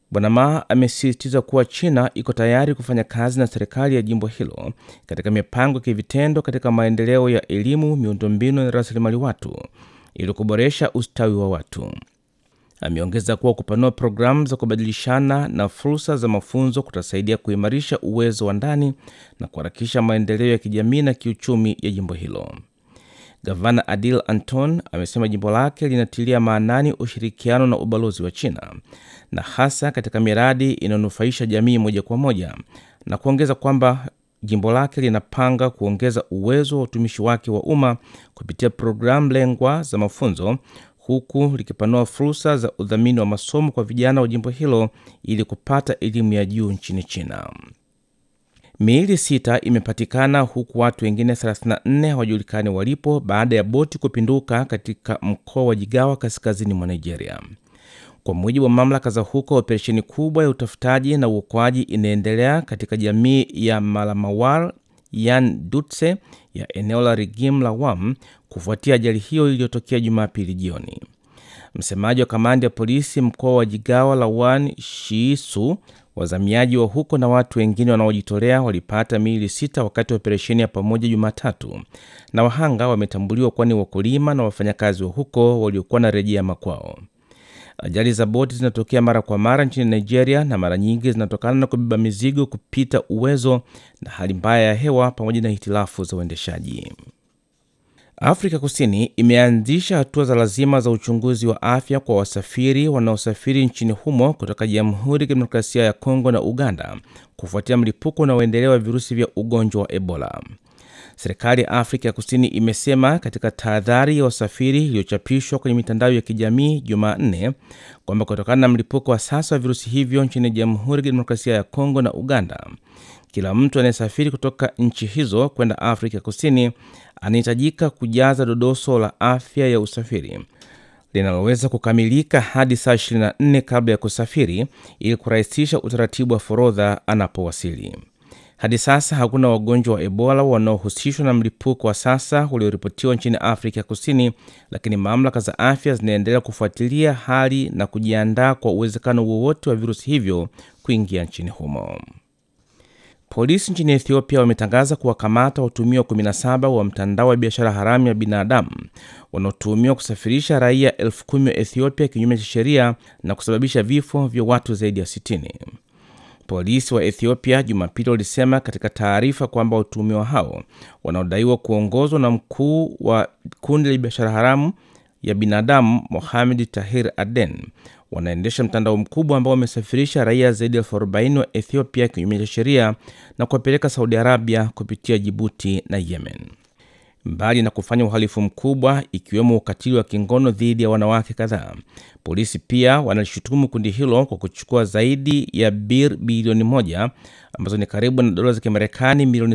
Bwana Ma amesisitiza kuwa China iko tayari kufanya kazi na serikali ya jimbo hilo katika mipango ya kivitendo katika maendeleo ya elimu, miundombinu na rasilimali watu ili kuboresha ustawi wa watu. Ameongeza kuwa kupanua programu za kubadilishana na fursa za mafunzo kutasaidia kuimarisha uwezo wa ndani na kuharakisha maendeleo ya kijamii na kiuchumi ya jimbo hilo. Gavana Adil Anton amesema jimbo lake linatilia maanani ushirikiano na ubalozi wa China na hasa katika miradi inayonufaisha jamii moja kwa moja, na kuongeza kwamba jimbo lake linapanga kuongeza uwezo wa utumishi wake wa umma kupitia programu lengwa za mafunzo huku likipanua fursa za udhamini wa masomo kwa vijana wa jimbo hilo ili kupata elimu ya juu nchini China. Miili sita imepatikana huku watu wengine 34 hawajulikani walipo baada ya boti kupinduka katika mkoa wa Jigawa kaskazini mwa Nigeria. Kwa mujibu wa mamlaka za huko, operesheni kubwa ya utafutaji na uokoaji inaendelea katika jamii ya Malamawar Yan Dutse ya eneo la Rigim la Wam kufuatia ajali hiyo iliyotokea Jumapili jioni. Msemaji wa kamandi ya polisi mkoa wa Jigawa Lawan Shiisu, wazamiaji wa huko na watu wengine wanaojitolea walipata miili sita wakati wa operesheni ya pamoja Jumatatu, na wahanga wametambuliwa kuwa ni wakulima na wafanyakazi wa huko waliokuwa na rejea makwao. Ajali za boti zinatokea mara kwa mara nchini Nigeria na mara nyingi zinatokana na kubeba mizigo kupita uwezo na hali mbaya ya hewa pamoja na hitilafu za uendeshaji. Afrika Kusini imeanzisha hatua za lazima za uchunguzi wa afya kwa wasafiri wanaosafiri nchini humo kutoka Jamhuri ya Kidemokrasia ya Kongo na Uganda kufuatia mlipuko unaoendelea wa virusi vya ugonjwa wa Ebola. Serikali ya Afrika ya Kusini imesema katika tahadhari ya wasafiri iliyochapishwa kwenye mitandao ya kijamii Jumanne kwamba kutokana na mlipuko wa sasa wa virusi hivyo nchini Jamhuri ya Kidemokrasia ya Kongo na Uganda, kila mtu anayesafiri kutoka nchi hizo kwenda Afrika ya Kusini anahitajika kujaza dodoso la afya ya usafiri linaloweza kukamilika hadi saa 24 kabla ya kusafiri ili kurahisisha utaratibu wa forodha anapowasili. Hadi sasa hakuna wagonjwa wa Ebola wanaohusishwa na mlipuko wa sasa ulioripotiwa nchini Afrika Kusini, lakini mamlaka za afya zinaendelea kufuatilia hali na kujiandaa kwa uwezekano wowote wa virusi hivyo kuingia nchini humo. Polisi nchini Ethiopia wametangaza kuwakamata watuhumiwa 17 wa mtandao wa biashara haramu ya binadamu wanaotuhumiwa kusafirisha raia elfu kumi wa Ethiopia kinyume cha sheria na kusababisha vifo vya watu zaidi ya 60. Polisi wa Ethiopia Jumapili walisema katika taarifa kwamba watuhumiwa hao wanaodaiwa kuongozwa na mkuu wa kundi la biashara haramu ya binadamu Mohamed Tahir Aden wanaendesha mtandao mkubwa ambao wamesafirisha raia zaidi ya elfu arobaini wa Ethiopia kinyume cha sheria na kuwapeleka Saudi Arabia kupitia Jibuti na Yemen. Mbali na kufanya uhalifu mkubwa ikiwemo ukatili wa kingono dhidi ya wanawake kadhaa, polisi pia wanalishutumu kundi hilo kwa kuchukua zaidi ya bir bilioni moja ambazo ni karibu na dola za Kimarekani milioni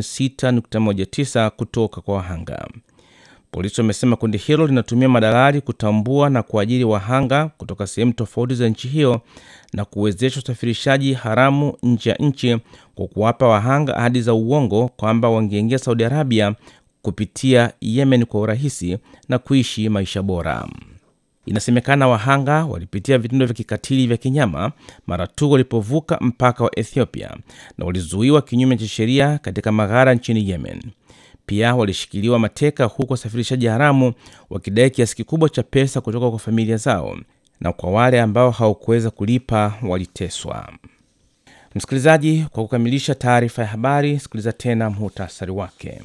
6.19 kutoka kwa wahanga. Polisi wamesema kundi hilo linatumia madalali kutambua na kuajiri wahanga kutoka sehemu tofauti za nchi hiyo na kuwezesha usafirishaji haramu nje ya nchi kwa kuwapa wahanga ahadi za uongo kwamba wangeingia Saudi Arabia kupitia Yemen kwa urahisi na kuishi maisha bora. Inasemekana wahanga walipitia vitendo vya kikatili vya kinyama mara tu walipovuka mpaka wa Ethiopia na walizuiwa kinyume cha sheria katika maghara nchini Yemen. Pia walishikiliwa mateka huku wasafirishaji haramu wakidai kiasi kikubwa cha pesa kutoka kwa familia zao, na kwa wale ambao hawakuweza kulipa waliteswa. Msikilizaji, kwa kukamilisha taarifa ya habari, sikiliza tena muhtasari wake.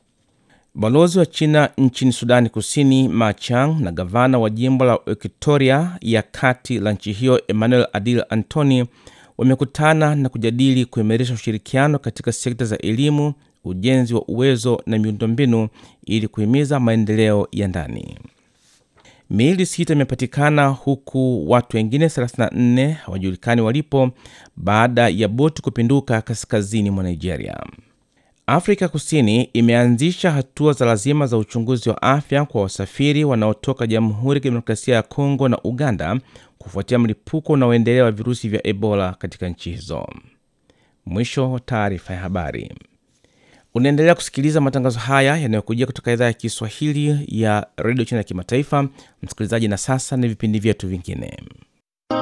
Balozi wa China nchini Sudani Kusini Ma Chang na gavana wa jimbo la Equatoria ya kati la nchi hiyo Emmanuel Adil Antony wamekutana na kujadili kuimarisha ushirikiano katika sekta za elimu, ujenzi wa uwezo na miundombinu ili kuhimiza maendeleo ya ndani. Miili sita imepatikana huku watu wengine 34 hawajulikani walipo baada ya boti kupinduka kaskazini mwa Nigeria. Afrika Kusini imeanzisha hatua za lazima za uchunguzi wa afya kwa wasafiri wanaotoka Jamhuri ya Kidemokrasia ya Kongo na Uganda kufuatia mlipuko unaoendelea wa virusi vya Ebola katika nchi hizo. Mwisho wa taarifa ya habari. Unaendelea kusikiliza matangazo haya yanayokujia kutoka idhaa ya Kiswahili ya redio China ya kimataifa, msikilizaji. Na sasa ni vipindi vyetu vingine.